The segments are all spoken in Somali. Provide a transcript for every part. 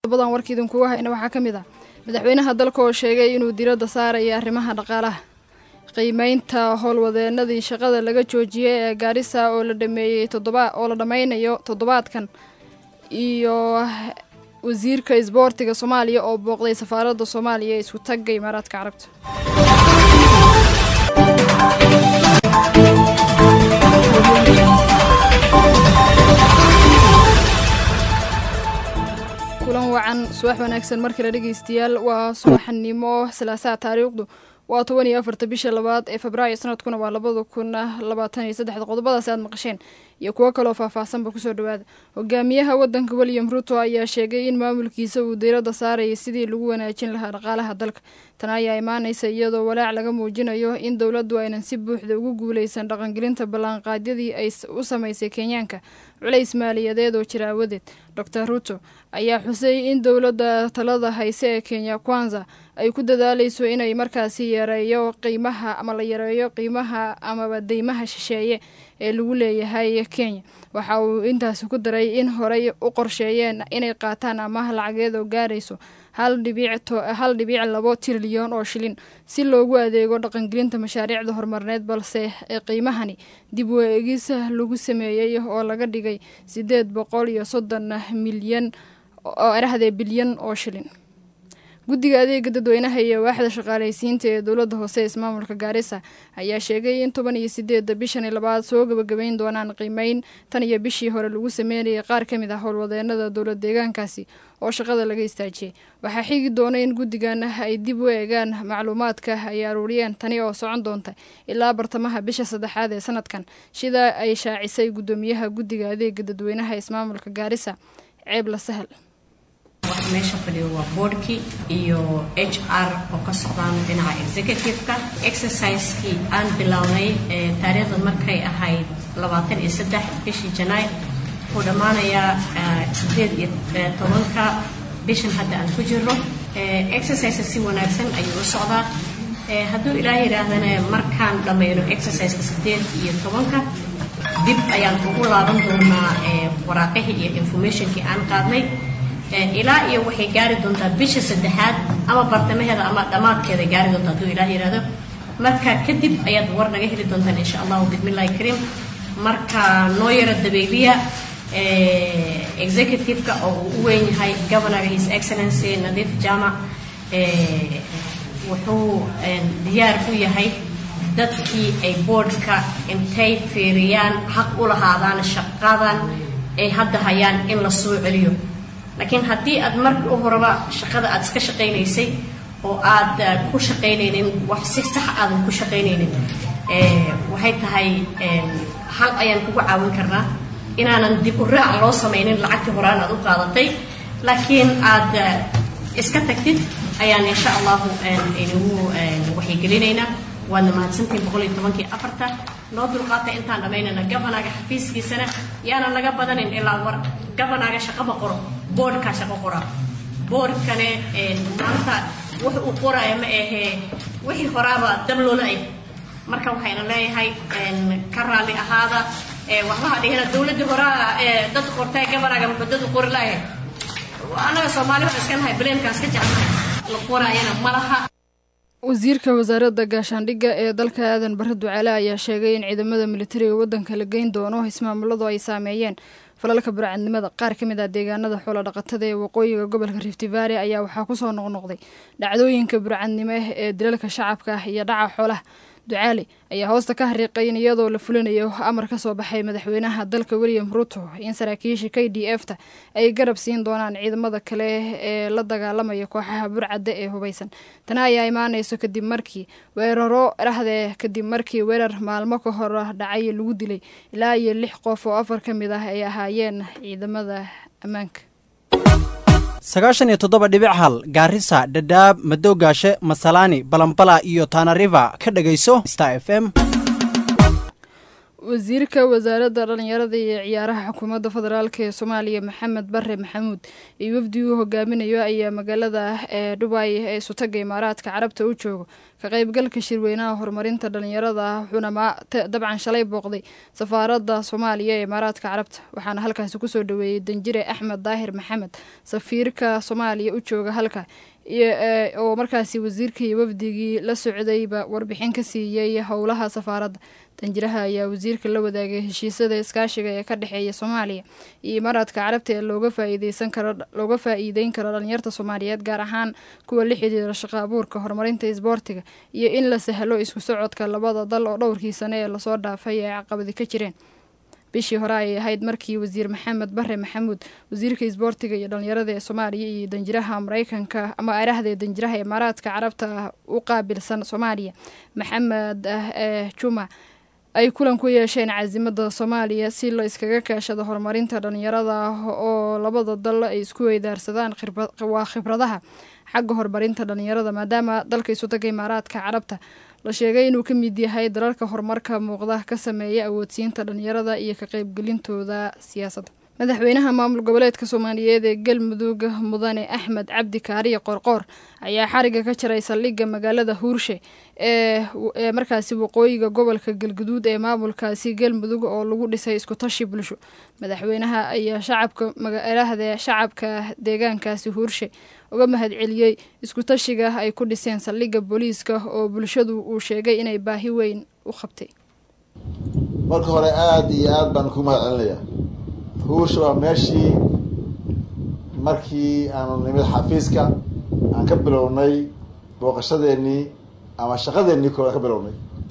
badan warka idinkuga hayna waxaa ka mid ah madaxweynaha dalka oo sheegay inuu diradda saaraya arrimaha dhaqaalaha qiimeynta howlwadeenadii shaqada laga joojiyey ee gaarisa oo la dhameeyey toddoba oo la dhammaynayo toddobaadkan iyo wasiirka isboortiga soomaaliya oo booqday safaaradda soomaaliya ee isku tagga imaaraadka carabta kulan wacan subax wanaagsan mar kale dhegeystayaal waa subaxnimo salaasaha taariikhdu waa toban iyo afarta bisha labaad ee febraayo sanadkuna waa labada kun labaatan iyo saddexda qodobadaasi aad maqasheen iyo kuwo kaloo faahfaahsanba kusoo dhawaada hogaamiyaha wadanka william ruto ayaa sheegay in maamulkiisa uu diiradda saaraya sidii lagu wanaajin lahaa dhaqaalaha dalka tan ayaa imaanaysa iyadoo walaac laga muujinayo in dowladdu aynan si buuxda ugu guuleysan dhaqangelinta ballanqaadyadii ay u samaysay kenyaanka culays maaliyadeed oo jira awadeed dor ruto ayaa xusay in dowladda talada hayse ee kenya kwanza ay ku dadaaleyso inay markaasi yareeyo qiimaha ama la yareeyo qiimaha amaba deymaha shisheeye ee lagu leeyahay kenya waxa uu intaasi ku daray in horey u qorsheeyeen inay qaataan amaah lacageed oo gaarayso hal dhibiic labo trilyan oo shilin si loogu adeego dhaqangelinta mashaariicda horumarneed balse qiimahani dib u eegis lagu sameeyey oo laga dhigay sideed boqol iyo soddon milyan oo erahdee bilyan oo shilin guddiga adeega dadweynaha iyo waaxda shaqaaleysiinta ee dowladda hoose ismaamulka gaarisa ayaa sheegay in toban iyo sideedda bishani labaad soo gabagabeyn doonaan qiimeyn tan iyo bishii hore lagu sameynayay qaar ka mid ah howlwadeenada dowlad deegaankaasi oo shaqada laga istaajiyey waxaa xigi doona in guddigan ay dib u eegaan macluumaadka ay aruuriyeen tani oo socon doonta ilaa bartamaha bisha saddexaad ee sanadkan sida ay shaacisay guddoomiyaha guddiga adeega dadweynaha ismaamulka gaarisa ceebla sahal waxa meesha fadhiyo waa boardkii iyo h r oo ka socdaan dhinaca executive-ka exercisekii aan bilownay taariikhda markay ahayd labaatan iyo saddex bishii janaay wuxuu dhammaanayaa sideed iyo tobanka bishan hadda aan ku jirno exercise si wanaagsan ayuu u socdaa hadduu ilaah yidhaahdana markaan dhammayno exerciseka sideed iyo tobanka dib ayaan ugu laaban doonaa waraaqihii iyo informationkii aan qaadnay ilaa iyo waxay gaari doontaa bisha saddexaad ama bartamaheeda ama dhammaadkeeda gaari doontaa hadduu ilaah yidhaahdo marka kadib ayaad war naga heli doontaan insha allahu bismillahi kariim marka noo yaro dabeeliya executive-ka oo uu u weyn yahay governorga his excellency nadiif jamac wuxuu diyaar u yahay dadkii ay boardka intay fiiriyaan xaq u lahaadaan shaqadan ay hadda hayaan in la soo celiyo laakiin haddii aad markii u horeba shaqada aad iska shaqaynaysay oo aad ku shaqaynaynin wax si sax aadan ku shaqaynaynin waxay tahay hal ayaan kugu caawin karnaa inaanan dib u raac loo samaynin lacagtii horaan aad u qaadatay laakiin aad iska tagtid ayaan insha allahu inagu waxyigelinaynaa waadna mahadsantihin boqol iyo tobankii afarta noo dulqaata intaan dhammaynayna governaga xafiiskiisana yaanan laga badanin ilaa war governaga shaqo ma qoro boardkaa shaqo qora boardkane maanta wax uu qoraya ma ahee wixii horaaba dab loola eg marka waxayna leeyahay ka raalli ahaada waxbaha dhihina dowladdii horaa dad qortay governaga muxuu dad u qori lahayd annaga soomaali waxaan iska nahay baleenkaas ka jeclahay la qoraayana ma laha wasiirka wasaaradda gaashaandhigga ee dalka aadan bare ducaale ayaa sheegay in ciidamada militariga waddanka la geyn doono ismaamuladu ay saameeyeen falalka burcadnimada qaar ka mid ah deegaanada xoolo dhaqatada ee waqooyiga gobolka rifti valley ayaa waxaa kusoo noqnoqday dhacdooyinka burcadnimo ee dilalka shacabka iyo dhaca xoolaha ducaale ayaa hoosta ka hariiqay in iyadoo la fulinayo amar ka soo baxay madaxweynaha dalka william ruto in saraakiisha k d f ta ay garab siin doonaan ciidamada kale ee la dagaalamaya kooxaha burcadda ee hubaysan tana ayaa imaanayso kadib markii weeraro dhahdee kadib markii weerar maalmo ka hor dhacay lagu dilay ilaa iyo lix qof oo afar ka mid ah ay ahaayeen ciidamada ammaanka sagaashan iyo toddoba dhibic hal gaarisa dhadhaab madowgaashe masalaani balambala iyo tanariva ka dhegayso star f m wasiirka wasaaradda dhalinyarada iyo ciyaaraha xukuumadda federaalk ee soomaaliya maxamed bare maxamuud iyo wafdi uu hogaaminayo ayaa magaalada ee dhubay ee isutaga imaaraadka carabta u joogo ka qaybgalka shirweynaha horumarinta dhalinyarada wuxuuna dabcan shalay booqday safaaradda soomaaliya ee imaaraadka carabta waxaana halkaasi kusoo dhaweeyey danjire axmed daahir maxamed safiirka soomaaliya u jooga halka oo markaasi wasiirkii wafdigii la socdayba warbixin ka siiyey howlaha safaaradda danjiraha ayaa wasiirka la wadaagay heshiisada iskaashiga ee ka dhexeeya soomaaliya iyo imaaraadka carabta ee looga faa'iideysan karo looga faa'iideyn karo dhalinyarta soomaaliyeed gaar ahaan kuwa la xidhiira shaqo abuurka horumarinta isboortiga iyo in la sahlo isku socodka labada dal oo dhowrkii sane ee lasoo dhaafay ay caqabadi ka jireen bishii hore ayay ahayd markii wasiir maxamed bare maxamuud wasiirka isboortiga iyo dhalinyarada ee soomaaliya iyo danjiraha mareykanka ama arahda danjiraha imaaraadka carabta u qaabilsan soomaaliya maxamed juma ay kulan ku yeesheen caasimada soomaaliya si la iskaga kaashado horumarinta dhalinyarada oo labada dal ay isku weydaarsadaan waa khibradaha xagga horumarinta dhalinyarada maadaama dalka isutaga imaaraadka carabta la sheegay inuu ka mid yahay dalalka horumarka muuqda ka sameeya awoodsiinta dhalinyarada iyo ka qaybgelintooda siyaasadda madaxweynaha maamul goboleedka soomaaliyeed ee galmudug mudane axmed cabdi kaariye qorqoor ayaa xariga ka jaray saldhigga magaalada huurshe ee markaasi waqooyiga gobolka galguduud ee maamulkaasi galmudug oo lagu dhisay iskutashi bulsho madaxweynaha ayaa shacabka magaalahda shacabka deegaankaasi huurshe uga mahad celiyey iskutashiga ay ku dhiseen saldhigga booliiska oo bulshadu uu sheegay inay baahi weyn u qabtay marka hore aada iyo aada baan ku mahad celinayaa huursha waa meeshii markii aanu nimid xafiiska aan ka bilownay booqashadeennii ama shaqadeennii kooda ka bilownay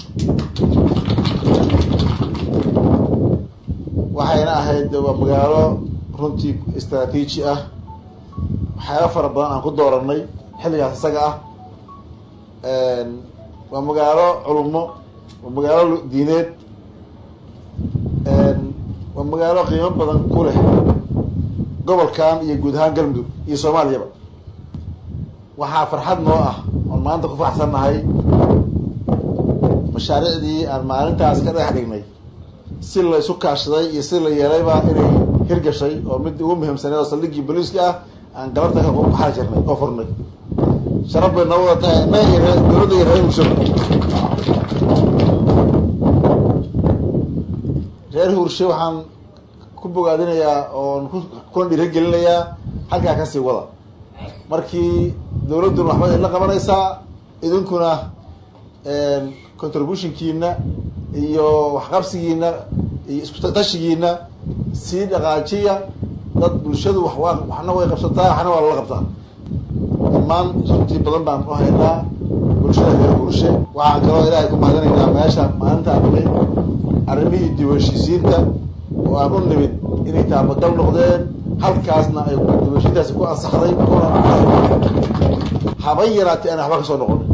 waxayna ahayd waa magaalo runtii istraatiiji ah waxyaaba fara badan aan ku dooranay xilligaas isaga ah waa magaalo culummo waa magaalo diineed waa magaalo qiimo badan ku leh gobolkan iyo guud ahaan galmudug iyo soomaaliyaba waxaa farxad noo ah oon maanta ku faraxsannahay mashaariicdii aan maalintaas ka dhagax dhignay si la isu kaashaday iyo si la yeelayba inay hirgashay oo mid ugu muhiimsaneed oo saldhiggii booliiska ah aan galabta ka baxali jirnay oo furnay sharaf bay noo wada tahay innaga iyo ree dowladda iyo reer huursho reer huurshe waxaan ku bogaadinayaa oon kuna dhiiragelinayaa halkaa kasii wada markii dowladduna waxba idinla qabanaysaa idinkuna contributionkiina iyo waxqabsigiina iyo iskutashigiina sii dhaqaajiya dad bulshadu wax waa waxna way qabsataa waxna waa lala qabtaa dhammaan runtii badan baan u haynaa bulshada reer huurshe waxaan kaloo ilaahay ku mahadinaynaa meesha maalintaan nimid arrimihii diiwanshiisiinta oo aan u nimid inay taabagal noqdeen halkaasna ay diiwanshiintaasi ku ansaxday kuna haban yaraatay aan waxba ka soo noqon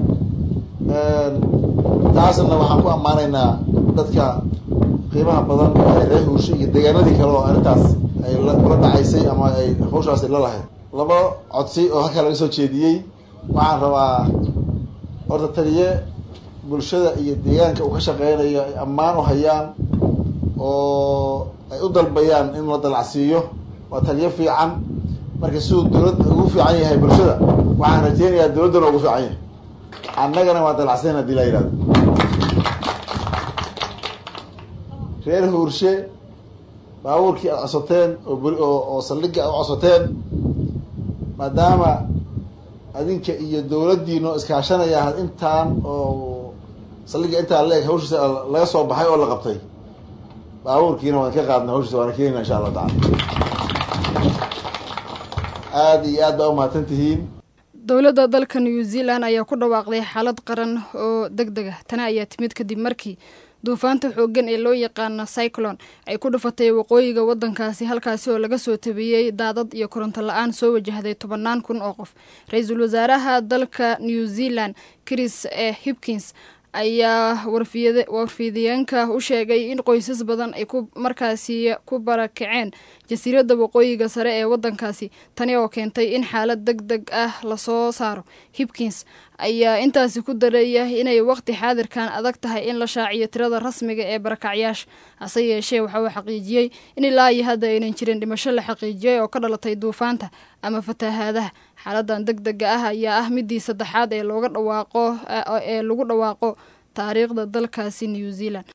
taasna waxaan ku ammaanaynaa dadka qiimaha badan ee reer huurshe iyo deegaanadii kale oo arrintaas ay kula dhacaysay ama ay hawshaasi la lahayd laba codsi oo halkaa laga soo jeediyey waxaan rabaa horta taliye bulshada iyo deegaanka uu ka shaqeynayo ay ammaan u hayaan oo ay u dalbayaan in la dalacsiiyo waa taliyo fiican marka siduu dowladda ugu fiican yahay bulshada waxaan rajeynayaa dowladdana ugu fiican yahay annagana waa dalacsayn hadii la yihahdo reer huurshe baabuurkii aad codsateen oo oo saldhigga aad u codsateen maadaama adinka iyo dowladdiino iskaashanaya intaan oo saldhigga intaan la eg hawshiisa laga soo baxay oo la qabtay baabuurkiina waan ka qaadnay hawshiisa waana keenayna insha allah tacala aada iyo aad baa umahadsan tihiin dowladda dalka new zealand ayaa ku dhawaaqday xaalad qaran oo deg deg ah tani ayaa timid kadib markii duufaanta xooggan ee loo yaqaano cyclon ay ku dhufatay waqooyiga waddankaasi halkaasi oo laga soo tabiyey daadad iyo koronto la-aan soo wajahday tobannaan kun oo qof ra-iisul wasaaraha dalka new zealand chris e hipkins ayaa warfiidiyeenka u sheegay in qoysas badan ay ku markaasi ku barakaceen jasiiradda waqooyiga sare ee waddankaasi tani oo keentay in xaalad deg deg ah lasoo saaro hipkins ayaa intaasi ku daraya inay waqti xaadirkan adag tahay in la shaaciyo tirada rasmiga ee barakacyaasha hase yeeshee waxa uu xaqiijiyey in ilaa iyo hadda aynan jirin dhimasho la xaqiijiyey oo ka dhalatay duufaanta ama fatahaadaha xaaladan deg dega ah ayaa ah midii saddexaad ee looga dhawaaqo ee lagu dhawaaqo taariikhda dalkaasi new zealand